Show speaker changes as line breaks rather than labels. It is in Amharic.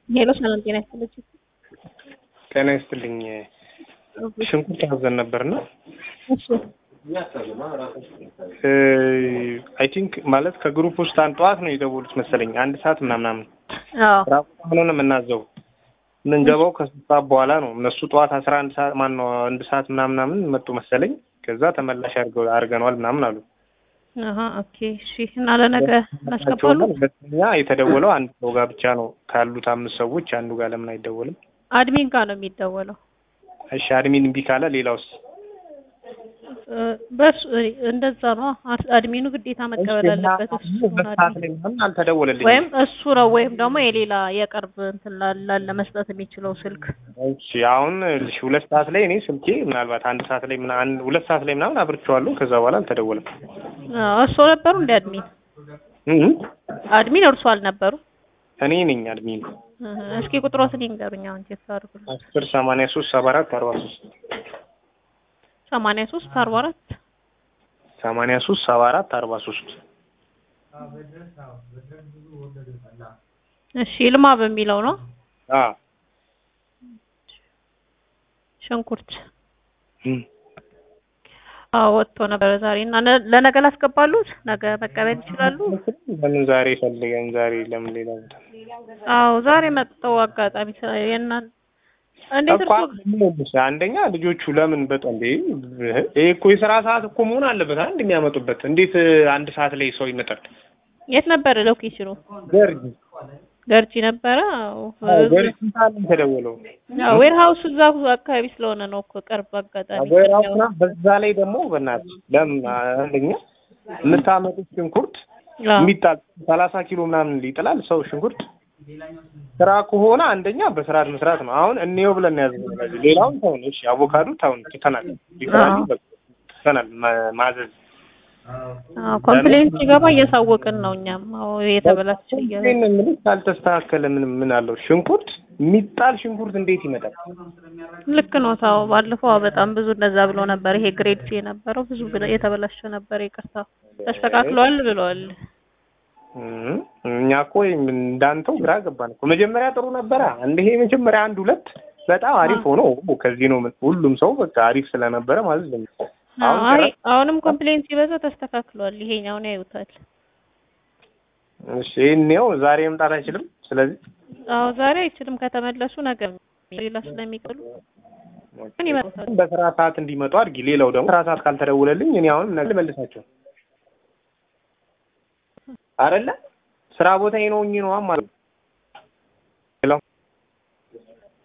ሄሎ ሰላም ጤና ይስጥልኝ።
ጤና ይስጥልኝ። ሽንኩርት አዘን ነበርና
እሺ
አይ ቲንክ ማለት ከግሩፕ ውስጥ አንድ ጠዋት ነው የደወሉት መሰለኝ አንድ ሰዓት ምናምናምን
አዎ
ስራ ቦታ ሆኖ ነው የምናዘው የምንገባው ከሶስት ሰዓት በኋላ ነው። እነሱ ጠዋት አስራ አንድ ሰዓት ማን ነው አንድ ሰዓት ምናምናምን መጡ መሰለኝ። ከዛ ተመላሽ አድርገው አድርገነዋል ምናምን አሉ።
አሀ ኦኬ እሺ። እና ለነገ እናስገባሉ።
ሁለተኛ የተደወለው አንድ ሰው ጋር ብቻ ነው ካሉት አምስት ሰዎች አንዱ ጋር ለምን አይደወልም?
አድሚን ጋር ነው የሚደወለው።
እሺ አድሚን እምቢ ካለ ሌላውስ?
እ፣ በሱ እንደዛ ነው። አስ- አድሚኑ ግዴታ መቀበል አለበት። እሱ ነው
በሰዓት
አድሚን።
ላይ ምናምን አልተደወለልኝም።
ወይም እሱ ነው ወይም ደግሞ የሌላ የቅርብ እንትን ላ- ላለ መስጠት የሚችለው ስልክ
እሺ አሁን እሺ ሁለት ሰዓት ላይ እኔ ስልኬ ምናልባት አንድ ሰዓት ላይ ምና አንድ ሁለት ሰዓት ላይ ምናምን አብርቼዋለሁ። ከዛ በኋላ አልተደወለም።
አዎ፣ እርሶ ነበሩ እንደ አድሚን
እህ
አድሚን እርሶ አልነበሩ?
እኔ ነኝ አድሚን።
እህ፣ እስኪ ቁጥሮትን ይንገሩኝ። አሁን ቼክ አድርጉልኝ።
አስር ሰማንያ ሶስት ሰባ አራት አርባ ሶስት
ሰማንያ ሶስት አርባ አራት
ሰማንያ ሶስት ሰባ አራት አርባ ሶስት
እሺ ይልማ በሚለው ነው
አ
ሽንኩርት
እም
አዎ ወጥቶ ነበረ ዛሬ እና ነ- ለነገ ላስገባሉት ነገ መቀበል ይችላሉ።
ለምን ዛሬ ፈልገን ዛሬ ለምን ሌላ ቦታ
አዎ ዛሬ መጥተው አጋጣሚ ስለ የእናን እንዴት
እኮ
እርሶ
ይኸውልሽ፣ አንደኛ ልጆቹ ለምን በጣም እንዴ ይሄ እኮ የስራ ሰዓት እኮ መሆን አለበት አንድ የሚያመጡበት እንዴት አንድ ሰዓት ላይ ሰው ይመጣል?
የት ነበረ ሎኬሽኑ?
ገርጂ
ገርጂ ነበረ። አዎ
ገርጂ ሰዓት ነው የተደወለው።
ዌር ሀውስ እዛ አካባቢ ስለሆነ ነው እኮ ቅርብ አጋጣሚ
አገራውና በዛ ላይ ደግሞ በእናትሽ ለምን አንደኛ የምታመጡት ሽንኩርት
አዎ
የሚጣል ሰላሳ ኪሎ ምናምን ይጥላል ሰው ሽንኩርት ስራ ከሆነ አንደኛ በስርዓት መስራት ነው። አሁን እንየው ብለን ነው ያዝነው። ስለዚህ ሌላውን ተውን፣ እሺ አቮካዶ ተውን፣ ትተናል፣ ሊሰራል
አዎ።
በቃ ትተናል ማ- ማዘዝ
አዎ ኮምፕሌንት ሲገባ እያሳወቅን ነው እኛም። አዎ የተበላሸ እያ
ይሄን የምልሽ ካልተስተካከለ ምን ምን አለው? ሽንኩርት የሚጣል ሽንኩርት እንዴት ይመጣል?
ልክ ነው። ታው ባለፈው በጣም ብዙ እንደዛ ብሎ ነበር። ይሄ ግሬድ ሲ የነበረው ብዙ ብለ- የተበላሸ ነበር። ይቅርታ ተስተካክሏል ብለዋል።
እም፣ እኛ እኮ እንዳንተው ግራ ገባን እኮ መጀመሪያ ጥሩ ነበረ። አንድ ይሄ መጀመሪያ አንድ ሁለት በጣም አሪፍ ሆኖ ከዚህ ነው ምን- ሁሉም ሰው በቃ አሪፍ ስለነበረ ማለት ነው። አሁን
አይ
ጭራሽ-
አሁንም ኮምፕሌንት ሲበዛ ተስተካክሏል። ይሄኛውን ያዩታል።
እሺ ይሄኔው ዛሬ መምጣት አይችልም። ስለዚህ
አዎ ዛሬ አይችልም። ከተመለሱ ነገ ሌላ ስለሚቀሉ ምን ይመጣል?
በስራ ሰዓት እንዲመጡ አድርጊ። ሌላው ደግሞ ስራ ሰዓት ካልተደውለልኝ እኔ አሁንም ነገ ልመልሳቸው አይደለ ስራ ቦታ ነው ነው ማለት ነው። ሄሎ